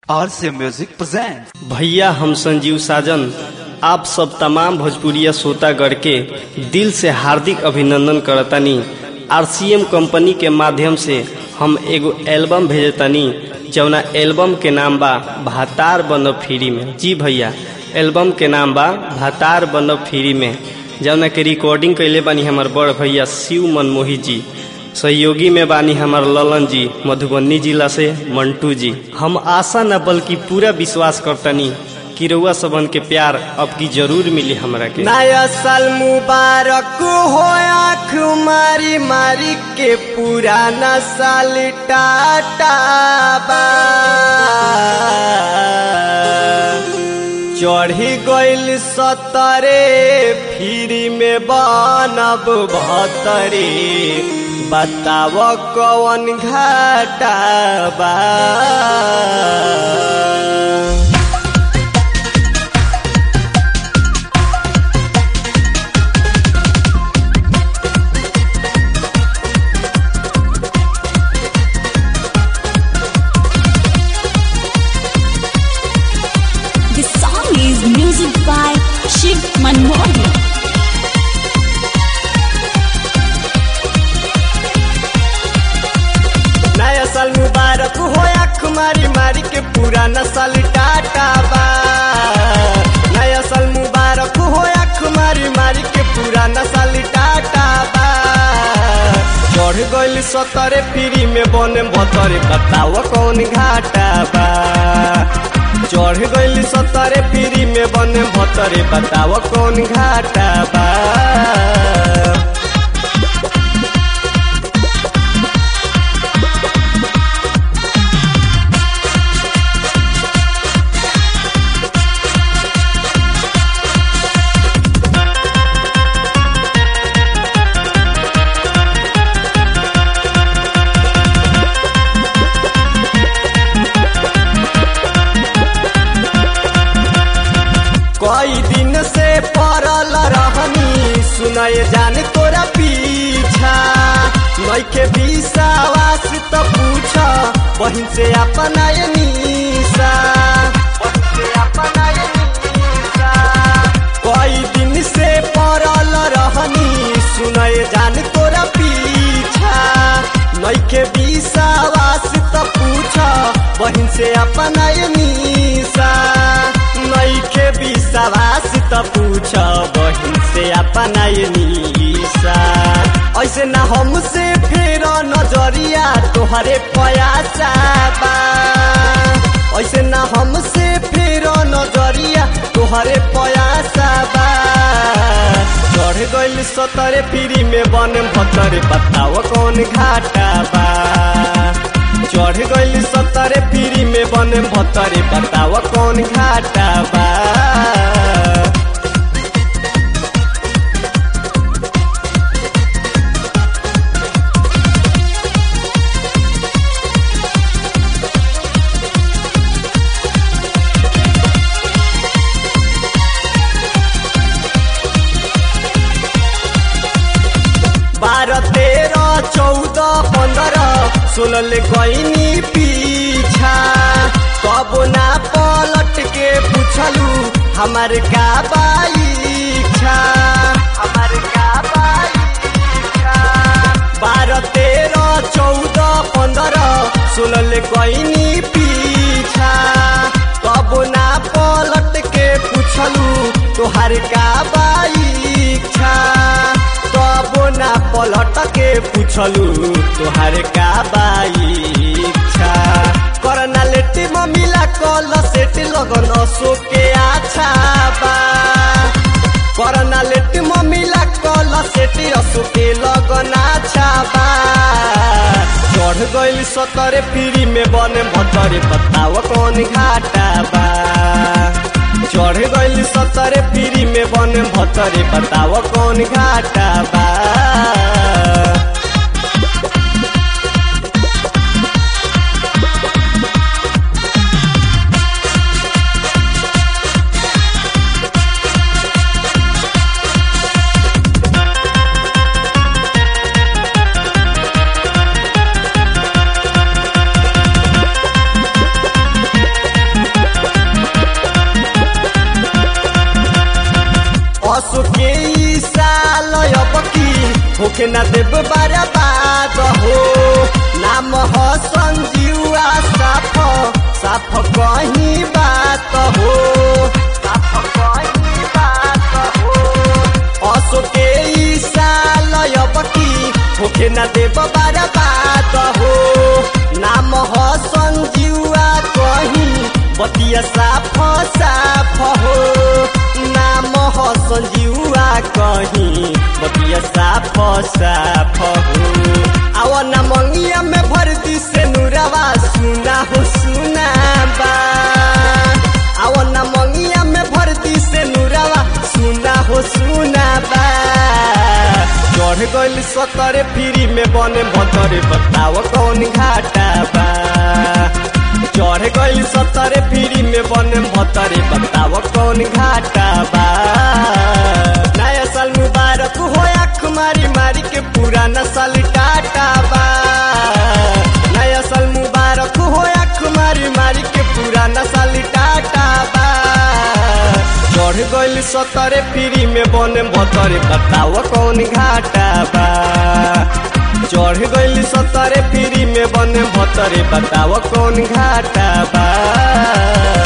RC Music presents. भैया हम संजीव साजन आप सब तमाम भोजपुरिया श्रोतागढ़ के दिल से हार्दिक अभिनंदन करतानी आरसीएम कंपनी के माध्यम से हम एगो एल्बम भेजतानी जौना एल्बम के नाम बा भातार बनब फ्री में जी भैया एल्बम के नाम बा भातार बनब फ्री में जौना के रिकॉर्डिंग कैले बानी हमार बड़ भैया शिव मनमोही जी सहयोगी में बानी हमार ललन जी मधुबनी जिला से मंटू जी हम आशा न बल्कि पूरा विश्वास करतनी कि रउआ सबन के प्यार अब की जरूर मिली हमरा के नया साल मुबारक हो आँख मारी मारी के पुराना साल टाटा बा चढ़ी गइल सतरे फ्री में बनब भतरे बताव कौन घाटा बा The song is music by Shiv Manmohan. नया साल मुबारक हो आँख मारी मारी के पुराना साल टाटा बा नया साल मुबारक हो आँख मारी मारी के पुराना साल टाटा बा चढ़ गइल सतरे फ्री में बने भतरे बताओ कौन घाटा बा चढ़ गइल सतरे फ्री में बने भतरे बताओ कौन घाटा बा कई दिन से पड़ल रहनी सुनय जान तोरा पीछा नइखे विश्वास त पूछ बहिन से अपना ये निशा बहिन से अपना ये निशा कई दिन से पड़ल रहनी सुनय जान तोरा पीछा नइखे विश्वास त पूछ बहिन से अपना ये निशा नइखे विश्वास त पूछ बहिन से अपना ये निशा ऐसे ना हमसे फेर नजरिया तोहरे पयासा बा ऐसे ना हमसे फेर नजरिया तोहरे पयासा बा चढ़ गइल सतरे फ्री में बन भतरे बताओ कौन घाटा बा चढ़ गइल सतरे फ्री में बन भतरे बताओ कौन घाटा बा बारह तेरह चौदह पंद्रह सोलह गईनी पीछा कब ना पलट के पूछलू हमार का बाईछा हमार का बाईछा बारह तेरह चौदह पंद्रह सोलह गईनी पीछा कब ना पलट के पूछलू तोहार का बाईछा कब ना पलट के पूछलू तोहार का बाईछा करना लेटे मम्मीला कल सेट लगन असो के आछा बा करना लेटे मम्मीला कल सेट असो के लगन आछा बा चढ़ गइल सतरे फ्री में बने भतरे बताओ कौन घाटा बा चढ़ गइल सतरे फ्री में बने भतरे बताओ कौन घाटा बा होके ना देव बर्बाद हो नाम हो संजीवा साफ साफ कहीं बात हो साफ कहीं बात हो असो के ई साल अबकी होके ना देव बर्बाद हो नाम हो संजीवा कहीं बतिया साफ साफ हो नाम हो संजीवा कहीं बतिया साफ साफ हो आवा ना मंगिया में भर दी से नूरावा सुना हो सुना बा आवा ना मंगिया में भर दी से नूरावा सुना हो सुना बा चढ़ गइल सतरे फ्री में बने भतरे बताव कौन घाटा बा चढ़ गइल सतरे फ्री में बने भतरे बताव कौन घाटा बा नया साल मुबारक हो आँख मारी मारी के पुराना साल टाटा बा नया साल मुबारक हो आँख मारी मारी के पुराना साल टाटा बा चढ़ गइल सतरे फ्री में बने भतरे बताव कौन घाटा बा चढ़ गइल सतरे फ्री में बने भतरे बताव कौन घाटा बा